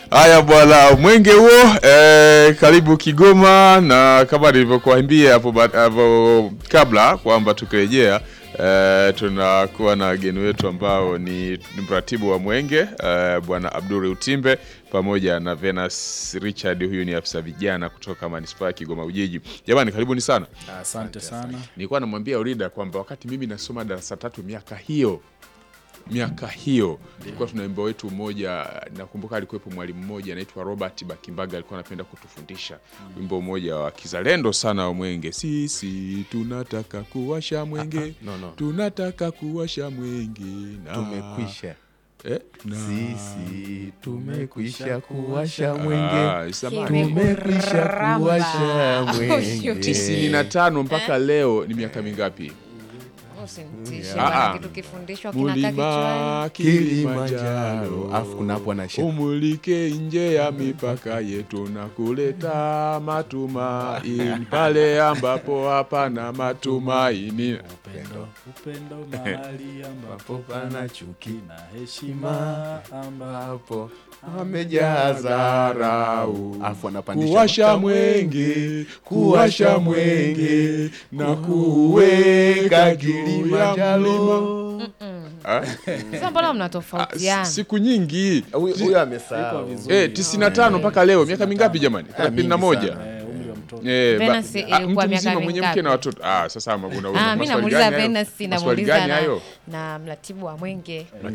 Haya bwana, mwenge huo eh, karibu Kigoma, na kama nilivyokuambia hapo ba- hapo kabla kwamba tukirejea eh, tunakuwa na wageni wetu ambao ni ni mratibu wa mwenge eh, bwana Abdul Utimbe pamoja na Venus Richard, huyu ni afisa vijana kutoka manispaa ya Kigoma Ujiji. Jamani, karibuni sana. Asante sana. Nilikuwa namwambia Urida kwamba wakati mimi nasoma darasa tatu miaka hiyo miaka hiyo tulikuwa tuna wimbo wetu mmoja, nakumbuka alikuwepo mwalimu mmoja anaitwa Robert Bakimbaga, alikuwa anapenda kutufundisha wimbo mmoja wa kizalendo sana wa mwenge. Sisi tunataka kuwasha mwenge, no, no. tunataka kuwasha mwenge na Tumekwisha eh, na sisi, tumekwisha kuwasha mwenge, Ah, samahani. tumekwisha kuwasha mwenge. tisini na tano mpaka leo ni miaka mingapi? Usinitishe Ah, bwana, ah. kitu kifundishwa kinakaa kichwani. Mulima Kilimanjaro, afu kuna hapo anashika umulike nje ya mipaka yetu na kuleta matumaini pale ambapo hapana matumaini. Upendo, upendo mahali ambapo pana chuki na heshima ambapo hapo Amejaa dharau, afu anapandisha kuwasha mwenge, kuwasha mwenge na kuweka juu ya mlima. Ah, Sasa mbona ah, mnatofautiana? siku nyingi Huyu huyu amesahau. vizuri. eh, 95 mpaka leo, miaka mingapi jamani? 31 eh, umri wa mtoto. Eh, ba- Venus ah, ilikuwa mtu miaka mzima mwenye mingapi? mke na watoto. Ah, sasa ama una una Ah, mi maswali namuuliza gani hayo? Venus, Maswali namuuliza gani na, hayo? na mratibu wa mwenge.